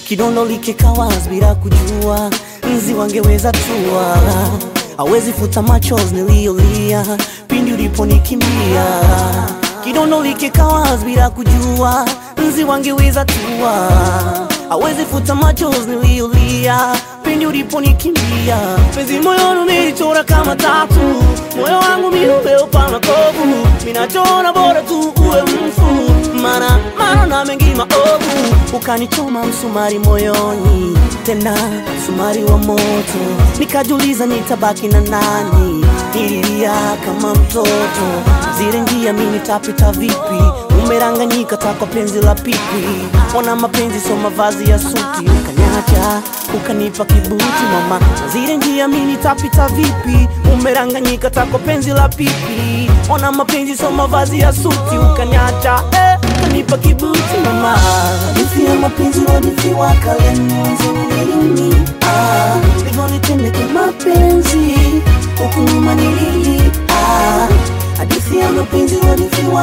kidondo likikawas bila kujua nzi wangeweza tua hawezi futa machozi niliyolia pindi uliponikimbia kidondo likikawas bila kujua nzi wangeweza tua hawezi futa machozi niliyolia pindi uliponikimbia penzi moyoni umelichora kama tatu moyo wangu miumeopa makovu minachona bora tu uwe mfu mana mana na mengi maovu ukanichoma msumari moyoni tena msumari wa moto nikajuliza nitabaki na nani nililia kama mtoto zile njia mi nitapita vipi umeranganyika takwa penzi la pipi ona mapenzi so mavazi ya suti ukanyacha ukanipa kibuti mama zile njia mi nitapita vipi umeranganyika takwa penzi la pipi ona mapenzi so mavazi ya suti ukanyacha eh, ukanipa kibuti mama hadithi ya mapenzi hadithi wa kalenizini ah, hivyo nitende kimapenzi huku nyuma nilili ah, hadithi ya mapenzi hadithi wa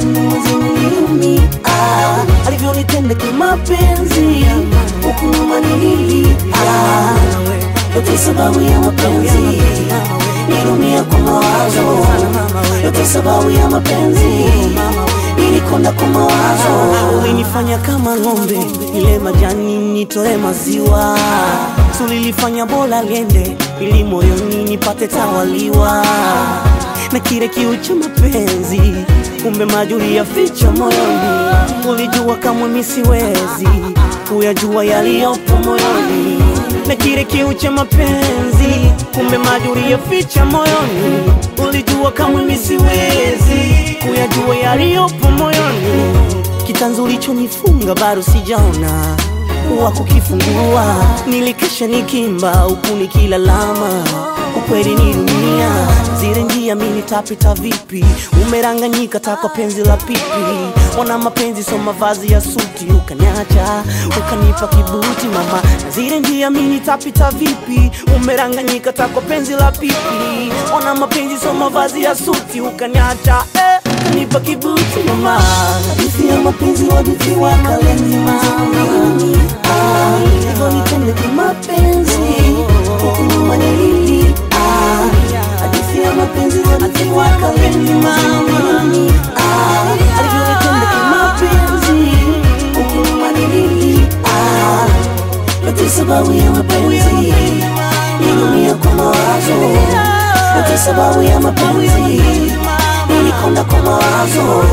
kalenizini ah, alivyonitenda kimapenzi huku nyuma nilili ah, yote sababu ya mapenzi nilumia kwa mawazo yote sababu ya mapenzi nilikonda kwa mawazo ulinifanya kama ng'ombe ile majani nitoe maziwa tulilifanya bola liende ili moyoni nipate tawaliwa na kile kiu cha mapenzi kumbe majuri ya ficha moyoni ulijua kamwe misiwezi kuyajua yaliyopo moyoni na kile kiu cha mapenzi kumbe majuri ya ficha moyoni ulijua kamwe misiwezi kuyajua yaliyopo moyoni kitanzu ulichonifunga bado sijaona wa kukifungua nilikesha nikimba huku nikilalama ukweli ni dunia zile njia mi nitapita vipi umeranganyika takwa penzi la pipi ona mapenzi so mavazi ya suti ukanyacha ukanipa kibuti mama zile njia mi nitapita vipi umeranganyika takwa penzi la pipi ona mapenzi so mavazi ya suti ukanyacha eh, ukanipa kibuti mama hadithi ya mapenzi hadithi wa kaleni mama ah, hivyo nitende kimapenzi huku nyuma nilili ah, hadithi ya mapenzi hadithi wa kaleni mama ah, alivyonitenda kimapenzi huku nyuma nilili ah, yote sababu ya mapenzi nilumia kwa mawazo yote sababu ya mapenzi nilikonda kwa mawazo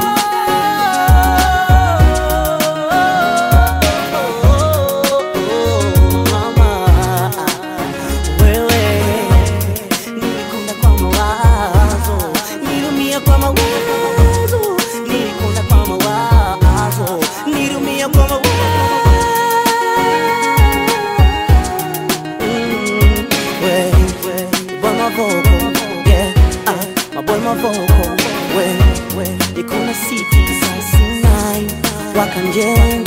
Mama, wewe nilikonda kwa mawazo, nilumia kwa mawazo, nilikonda kwa mawazo, nilumia kwa mawazo. Mm, we, we, boy my vocal, yeah, ah, my boy my vocal, we, we, you gonna see this I see nine, wakanjenga